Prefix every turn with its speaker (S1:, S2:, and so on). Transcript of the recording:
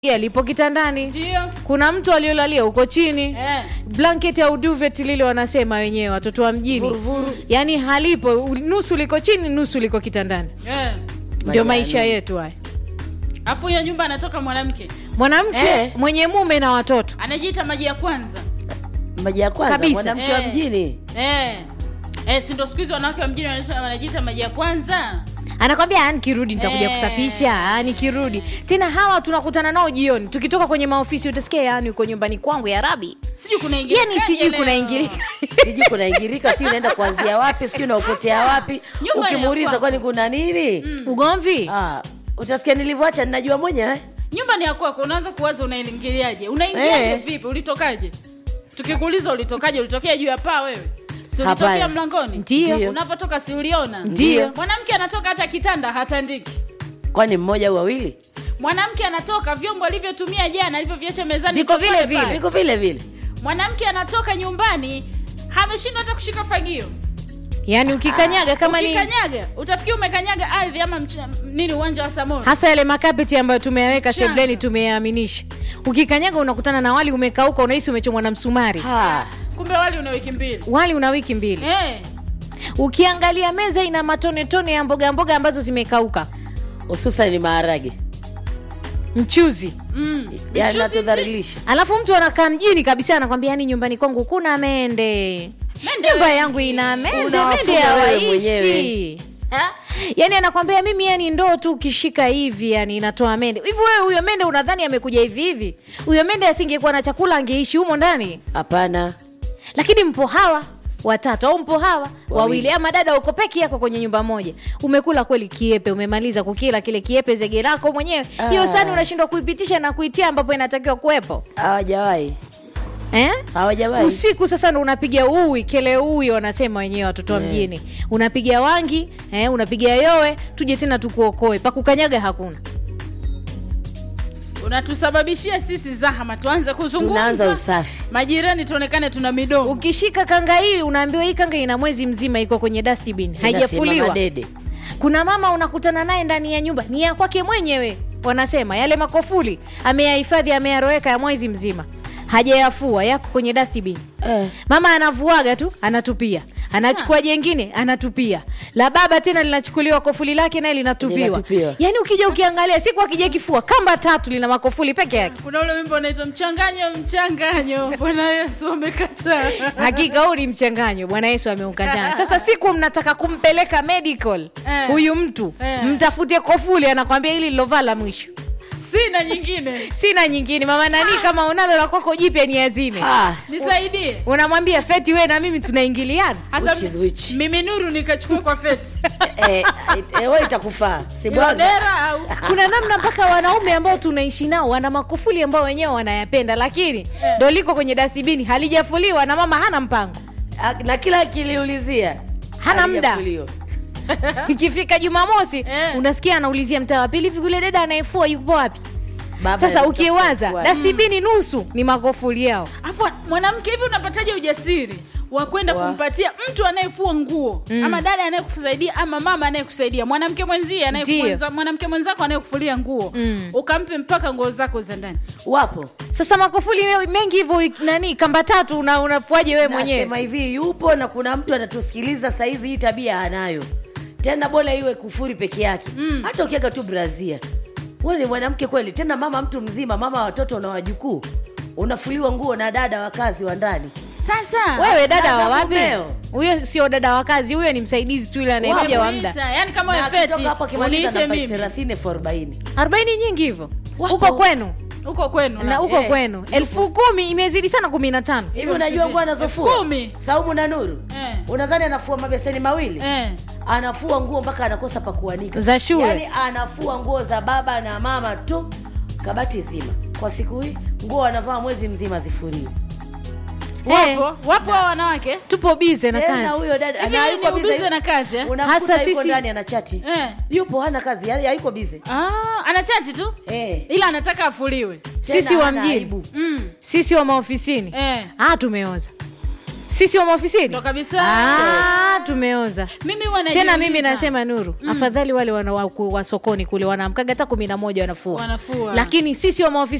S1: alipo kitandani
S2: ndio
S1: kuna mtu aliolalia huko chini
S2: eh.
S1: blanket au duvet lile wanasema wenyewe watoto wa mjini
S3: Vuruvuru.
S1: yaani halipo u- nusu liko chini nusu liko kitandani
S2: eh.
S1: ndio
S3: Majani.
S1: maisha yetu haya
S2: afu hiyo nyumba anatoka mwanamke
S1: mwanamke
S3: Eh.
S1: mwenye mume na watoto
S2: anajiita maji ya kwanza
S3: maji ya kwanza
S1: Kabisa.
S3: mwanamke wa
S2: Eh.
S3: mjini
S2: eh. Eh, si ndo siku hizi wanawake wa mjini wanaita- wanajiita maji ya kwanza
S1: anakwambia "Ah, nikirudi nitakuja
S2: Eh.
S1: kusafisha ah, nikirudi tena hawa tunakutana nao jioni tukitoka kwenye maofisi utasikia yani uko nyumbani kwangu ya rabi
S2: sijui kunaingia
S1: yani sijui kunaingilika
S3: sijui kunaingirika sijui unaenda kuanzia wapi sijui unaopotea wapi
S2: Nyumba ya
S3: ukimuuliza
S2: kwako.
S3: kwani kuna nini
S1: ugomvi
S3: ah, utasikia nilivyoacha ninajua mwenyewe
S2: nyumba ni ya kwako unaanza kuwaza unaingiliaje unaingiaje
S3: Eh.
S2: vipi ulitokaje tukikuuliza ulitokaje ulitokea juu ya paa wewe si
S3: Hapana.
S2: ulitokea mlangoni
S1: Ndio.
S3: Ndio.
S2: unapotoka si uliona
S1: Ndio.
S2: mwanamke anatoka hata kitanda hatandiki
S3: kwani mmoja au wawili
S2: mwanamke anatoka vyombo alivyotumia jana alivyoviacha mezani
S1: Viko
S2: viko
S1: vile
S2: pale
S1: vile.
S2: pale.
S3: viko vile vile
S2: mwanamke anatoka nyumbani ameshindwa hata kushika fagio
S1: yani ukikanyaga kama ni
S2: ukikanyaga utafikiri umekanyaga ardhi ama mch- nini uwanja wa samora
S1: hasa yale makapeti ambayo tumeyaweka
S2: Mchanga.
S1: sebleni tumeyaaminisha ukikanyaga unakutana na wali umekauka unahisi umechomwa na msumari
S3: ha.
S2: kumbe wali una wiki mbili
S1: wali una wiki mbili
S2: eh.
S1: ukiangalia meza ina matone tone ya mboga mboga ambazo zimekauka
S3: hususan ni maharage
S1: mchuzi
S2: mm.
S3: yanatudhalilisha
S1: alafu mtu anakaa mjini kabisa anakwambia yani nyumbani kwangu kuna mende
S2: Mende
S1: nyumba
S2: wewe.
S1: yangu ina mende
S3: Unawafuga
S1: mende
S3: wewe
S1: hawaishi
S3: mwenyewe.
S2: Ha?
S1: yani anakwambia mimi yani ndoo tu ukishika hivi yani inatoa mende hivi wewe huyo mende unadhani amekuja hivi hivi huyo mende asingekuwa na chakula angeishi humo ndani
S3: hapana
S1: lakini mpo hawa watatu au mpo hawa wawili
S3: Wawili.
S1: ama dada uko peke yako kwenye nyumba moja umekula kweli kiepe umemaliza kukila kile kiepe zege lako mwenyewe hiyo
S3: Ah.
S1: sani unashindwa kuipitisha na kuitia ambapo inatakiwa kuwepo
S3: hawajawahi
S1: eh?
S3: hawajawahi
S1: usiku sasa ndo unapiga ui kele ui wanasema wenyewe watoto wa mjini unapiga wangi eh, unapiga yowe tuje tena tukuokoe pakukanyaga hakuna
S2: unatusababishia sisi zahama tuanze
S3: tunaanza
S2: kuzungumza
S3: usafi
S2: majirani tuonekane tuna midomo
S1: ukishika kanga hii unaambiwa hii kanga ina mwezi mzima iko kwenye dustbin
S3: Inasimama
S1: haijafuliwa
S3: dede
S1: kuna mama unakutana naye ndani ya nyumba ni ya kwake mwenyewe wanasema yale makofuli ameyahifadhi ameyaroweka ya mwezi mzima hajayafua yako kwenye dustbin
S3: eh.
S1: mama anavuaga tu anatupia anachukua jengine anatupia la baba tena linachukuliwa kofuli lake naye linatupiwa
S3: Linatupiwa.
S1: yaani ukija ukiangalia siku akija kifua kamba tatu lina makofuli peke yake
S2: kuna ule wimbo unaitwa mchanganyo mchanganyo bwana yesu amekataa
S1: hakika huu ni mchanganyo bwana yesu ameukataa sasa siku mnataka kumpeleka medical
S2: Eh.
S1: huyu mtu
S2: Eh.
S1: mtafute kofuli anakwambia hili lilovaa la mwisho
S2: sina nyingine
S1: sina nyingine mama nani kama unalo la kwako jipya ni azime
S3: ah,
S2: nisaidie
S1: unamwambia feti we na mimi tunaingiliana
S2: hasa
S3: Which is which?
S2: mimi nuru nikachukue kwa feti
S3: eh, eh, we itakufaa sibwaga
S2: dera au
S1: kuna namna mpaka wanaume ambao tunaishi nao wana makufuli ambao wenyewe wanayapenda lakini ndo liko kwenye dastibini halijafuliwa na mama hana mpango
S3: Ah, na kila akiliulizia
S1: Hana muda.
S3: halijafuliwa.
S1: ikifika jumamosi
S2: Eh.
S1: unasikia anaulizia mtaa wa pili hivi yule dada anayefua yupo wapi
S3: Baba
S1: sasa
S3: anataka
S1: ukiwaza
S3: kufua.
S1: dastibini nusu ni makofuli yao
S2: afu mwanamke hivi unapataje ujasiri wa kwenda
S3: Wa-
S2: kumpatia mtu anayefua nguo mm. ama dada anayekusaidia ama mama anayekusaidia mwanamke mwenzie
S1: Ndiyo.
S2: anayekuenza- mwanamke mwenzako anayekufulia nguo
S1: Mm.
S2: ukampe mpaka nguo zako za ndani
S3: wapo
S1: sasa makofuli me- mengi hivyo nani kamba tatu una, unafuaje wewe
S3: nasema
S1: mwenyewe
S3: hivi yupo na kuna mtu anatusikiliza saizi hii tabia anayo tena bora iwe kufuri peke yake mm. hata ukiweka tu brazia we ni mwanamke kweli tena mama mtu mzima mama wa watoto na wajukuu unafuliwa nguo na dada wa kazi wa ndani
S2: sasa
S1: wewe dada wa
S3: Sasa
S1: wapi
S3: mumeo.
S1: huyo sio dada wa kazi huyo ni msaidizi tu ile anayekuja wa muda
S2: Wakuita, yani kama
S3: Na
S2: wewe feti
S3: akitoka hapo akimaliza
S2: uniite
S3: namba
S2: mimi
S3: thelathini elfu arobaini
S1: arobaini nyingi hivyo
S3: Wapo.
S1: huko kwenu
S2: huko kwenu
S1: na
S2: na
S1: huko
S3: Eh.
S1: kwenu elfu kumi imezidi sana kumi na tano
S3: hivi unajua nguo anazofua
S2: kumi.
S3: saumu na nuru
S2: Eh.
S3: unadhani anafua mabeseni mawili
S2: eh.
S3: anafua nguo mpaka anakosa pa kuanika
S1: Za shule.
S3: yaani anafua nguo za baba na mama tu kabati zima kwa siku hii nguo anavaa mwezi mzima zifuriwe
S1: Eh.
S2: wapo wapo hao wanawake
S1: tupo bize na
S3: tena
S1: kazi
S3: huyo dada
S2: Hivi
S3: na
S2: ni
S3: hayuko busy-
S2: ubize na kazi, eh?
S3: Unakuta
S1: Hasa
S3: yuko
S1: sisi-
S3: ndani ana chati
S2: eh.
S3: yupo hana kazi yaani hayuko bize
S2: ah, ana chati tu
S3: eh.
S2: ila anataka afuliwe
S1: sisi
S3: Tena
S1: wa
S3: hana
S1: mjini
S3: aibu.
S2: mm.
S1: sisi wa maofisini
S2: eh.
S1: ah tumeoza sisi wa maofisini
S2: Ndo kabisa.
S1: Ah, tumeoza
S2: mimi huwa
S1: tena mimi
S2: najiuliza.
S1: nasema nuru afadhali wale wana wa, wa sokoni kule wanaamkaga hata kumi na moja wanafua
S2: Wanafua.
S1: lakini sisi wa maofisini